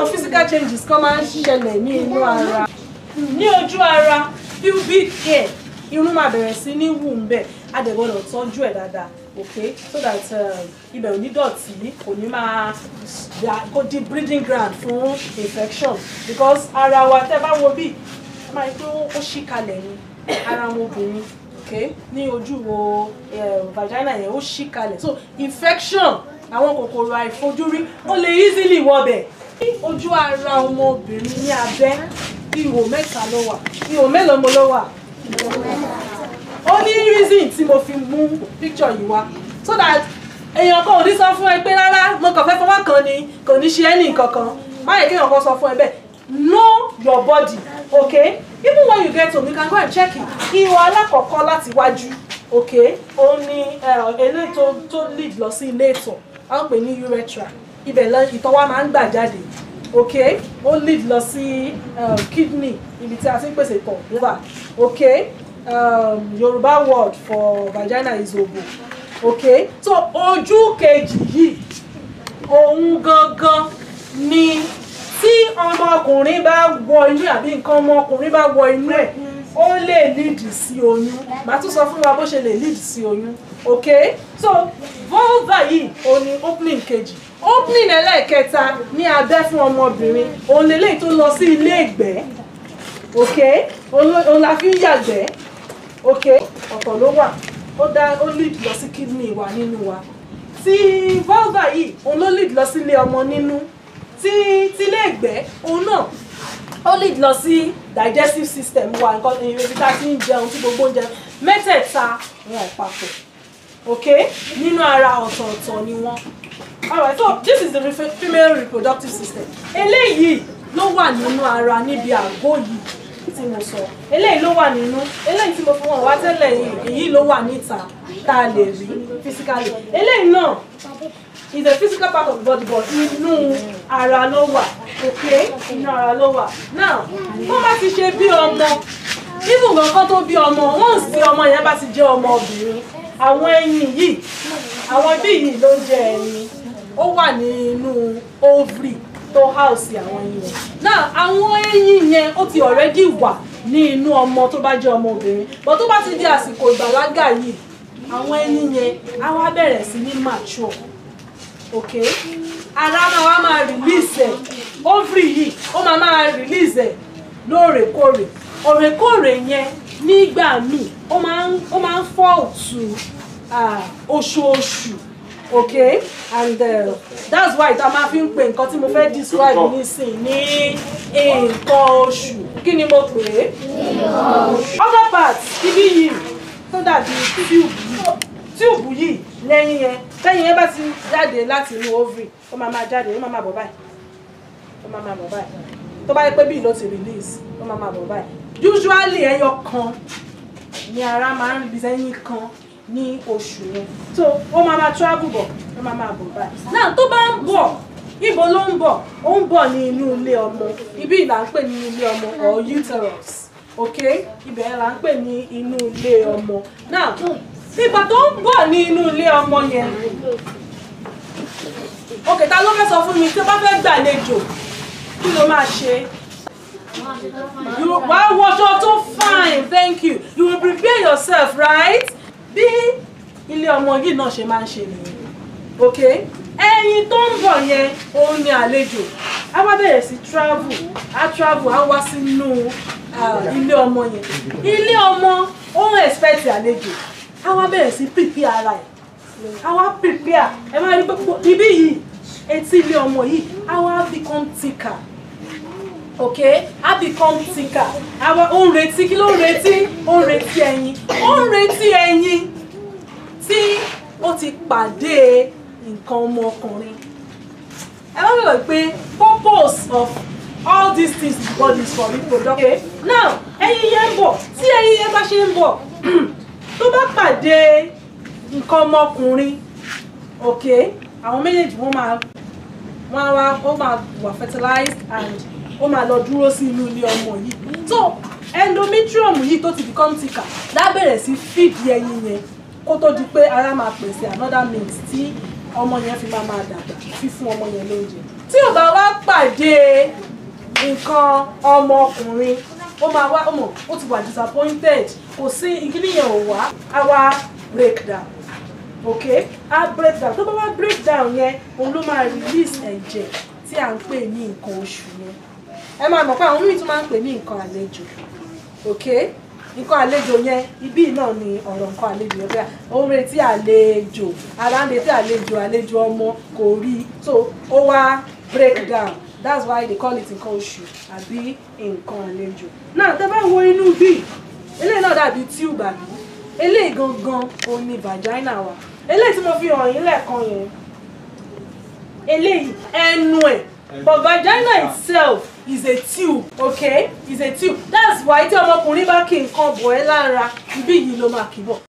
àwọn physical changes kan máa ń ṣẹlẹ̀ ní inú ara ní ojú ara pubic hair irun máa bẹ̀rẹ̀ sí ní wù ń bẹ̀ a dẹ̀ gbọ́dọ̀ tọ́jú ẹ̀ dáadáa okay so that um, ibẹ̀ ò ní dọ̀tí kò ní máa ya- kó di breeding ground fún infection because ara wa tẹ́ bá wo bí ẹ máa rí pé ó ó ṣí kalẹ̀ ni ara wọn obìnrin okay ní ojú wo eh, vagina yẹn ó ṣí kalẹ̀ so infection àwọn kòkòrò àìfojúrí ó lè easily wọbẹ̀ ní ojú ara ọmọbìnrin ní abẹ́ ihò mẹ́ta ló wà ihò mélòó mo ló wà ó ní reason tí mo fi mú picture yìí wá so that èèyàn kan ò ní sọ fún ẹ pé rárá mo kàn fẹ́ fọwọ́ kan ni kò ní ṣe ẹ́ ní kankan má yẹ kéèyàn kan sọ fún ẹ bẹ́ẹ̀ know your body okay even when you get home you can go and check it ihò alákọ̀ọ́kọ́ láti wájú okay ó ní eh, eléyìí tó tó lead lọ sí ilé ìtọ̀ a ń pè ní urethra ibẹ̀ lọ ìtọ̀ wa máa ń gbà jáde okay ó lead lọ sí um, kidney ibi tí a ti ń pèsè ìtọ̀ liver okay um, Yorùbá word for vagina is obo okay so ojú kejì yìí òun gangan ni tí ọmọkùnrin bá wọ inú ẹ̀ àbí nǹkan ọmọkùnrin bá wọ inú ẹ̀ ó lè lead sí oyún màá tún sọ fún wa bó ṣe lè lead sí oyún okay so vulva yìí òun ni opening kejì opening ẹlẹ́ẹ̀kẹta ní abẹ́ fún ọmọbìnrin òun lélẹ́yìí tó lọ sí ilé ìgbẹ́ okay òun ló- òun la fi ń yàgbẹ́ okay ọ̀tọ̀ ló wà ó dá ó lead lọ sí kidney wa nínú wa tí vulva yìí òun ló lead lọ sílé ọmọ nínú tí tílé ìgbẹ́ òun náà ó lead lọ sí digestive system wa nǹkan ibi tá a ti ń jẹun tí gbogbo oúnjẹ mẹ́tẹ̀ẹ̀ta wọn ò papọ̀ okay nínú ara ọ̀tọ̀ọ̀tọ̀ ni wọ́n alright so this is the refe- female reproductive system eléyìí ló wà nínú ara níbi àgọ́ yìí tí mo sọ eléyìí ló wà nínú eléyìí tí mo fi wọn wá tẹ́lẹ̀ yìí èyí ló wà níta tá a lè rí physically eléyìí náà is a physical part of the body but inú ara ló wà okay inú ara ló wà now wọ́n bá ti ṣe bí ọmọ even nǹkan tó bí ọmọ once tí ọmọ yẹn bá ti jẹ́ ọmọ obìnrin àwọn ẹyin yìí àwọn bí yìí ló ń jẹ ẹyin ó wà nínú ovary tó house àwọn ẹyin yẹn now àwọn ẹyin yẹn ó ti already wà ní inú ọmọ tó bá jẹ́ ọmọ obìnrin but tó bá ti di àsìkò ìgbàlágà yìí àwọn ẹyin yẹn á wá bẹ̀rẹ̀ sí ní mature okay ara máa wá máa release ẹ̀ ovary yìí ó máa máa release ẹ̀ lóòrèkóòrè òrèkóòrè yẹn nígbà míì ó máa ń ó máa ń fall to ah, oṣooṣù okay and uh, that's why tá a máa fi ń pè nǹkan tí mo fẹ́ describe nísìn ní nǹkan oṣù kí ni mo pè é other parts ibi yìí tó dàbí tube yìí tube yìí lẹ́yìn yẹn lẹ́yìn yẹn bá ti jáde láti inú ovary ó máa máa jáde ó máa máa bọ̀ báyìí ó máa máa bọ̀ báyìí tó bá yẹ pé bíi ló ti release ó máa máa bọ̀ báyìí usually ẹyọ kan ni ara máa ń release ẹyin kan ní oṣù yẹn so ó máa máa travel bọ̀ ó máa máa bọ̀ báyìí náà tó bá ń bọ̀ ibo ló ń bọ̀ ó ń bọ̀ ní inú ilé ọmọ ibi ìlà ń pè ní ilé ọmọ or uterus ok ibẹ̀ là ń pè ní inú ilé ọmọ now ìgbà tó ń bọ̀ ní inú ilé ọmọ yẹn ok ta ló fẹ́ sọ fún mi tí ó bá fẹ́ gbàlejò kí ló máa ṣe you wá wọṣọ tó fine thank you you will prepare yourself right bí ilé ọmọ yìí náà ṣe máa ń ṣe nìyẹn ok ẹyin tó ń bọ̀ yẹn òun ni àlejò á wá bẹ̀rẹ̀ sí travel á travel á wá sínú ah, ilé ọmọ yẹn ilé ọmọ ó ń expect àlejò á wá bẹ̀rẹ̀ sí prepare ara ẹ̀ á wá prepare ẹ máa rí gbogbo ibí yìí etí ilé ọmọ yìí á wá become thicker okay á become thicker àwa ó ń retí kí ló ń retí ó ń retí ẹyin ó ń retí ẹyin tí ó ti pàdé nǹkan ọmọkùnrin ẹ má bẹ̀rẹ̀ pé purpose of all these things in the body is for reproduction okay now ẹyin yẹn ń bọ̀ tí ẹyin yẹn bá ṣe ń bọ̀ tó bá pàdé nǹkan ọmọkùnrin okay àwọn méjèèjì wọ́n máa wọ́n á wá ó máa wà fertilized and ó máa lọ dúró sí inú ilé ọmọ yìí so endometrium yìí tó ti become thicker lábẹ̀rẹ̀ sí feed ẹyin yẹn kó tó di pé ara máa pèsè another means tí ọmọ yẹn fi máa máa dàgbà fífún ọmọ yẹn lóúnjẹ tí ò bá wá pàdé nǹkan ọmọkùnrin ó máa wá ọmọ ó ti wà disappointed kò sí ìkíní yẹn ò wá á wá break down ok á break down tó bá wá break down yẹn òun ló máa release ẹ̀jẹ̀ tí à ń pè ní nǹkan oṣù yẹn ẹ máa mọ̀ pé àwọn míì tún máa ń pè ní nǹkan àlejò ok nǹkan àlejò yẹn ibí náà ni ọ̀rọ̀ nǹkan àlejò yẹn bẹ́ẹ̀ ó ń retí àlejò ara ń retí àlejò àlejò ọmọ kò rí so ó wá break down that's why they call it nǹkan oṣù àbí nǹkan àlejò náà tẹ́ bá wo inú bí eléyìí náà dàbí tube àbí eléyìí gangan òun ni vagina wa eléyìí tí mo fi hàn yín lẹ́ẹ̀kan yẹn eléyìí ẹnu ẹ̀ but vagina itself is a tube okay is a tube that's why tí ọmọkùnrin bá kí nǹkan bọ̀ ẹ́ lára ibí yìí ló máa kì bọ̀